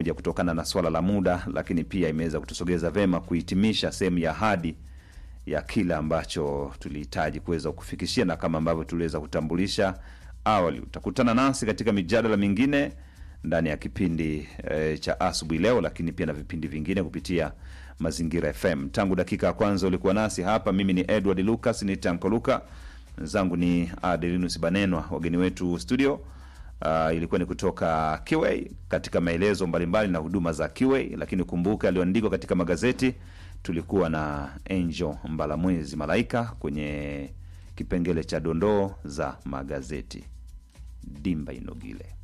moja kutokana na swala la muda, lakini pia imeweza kutusogeza vema kuhitimisha sehemu ya ahadi ya kile ambacho tulihitaji kuweza kufikishia, na kama ambavyo tuliweza kutambulisha awali, utakutana nasi katika mijadala mingine ndani ya kipindi e, cha asubuhi leo, lakini pia na vipindi vingine kupitia Mazingira FM. Tangu dakika ya kwanza ulikuwa nasi hapa, mimi ni Edward Lucas, ni Tanko Luka, mwenzangu ni Adelinus Banenwa, wageni wetu studio Uh, ilikuwa ni kutoka Kiway katika maelezo mbalimbali na huduma za Kiway, lakini kumbuka aliyoandikwa katika magazeti. Tulikuwa na Angel Mbalamwezi Malaika kwenye kipengele cha dondoo za magazeti. Dimba Inogile.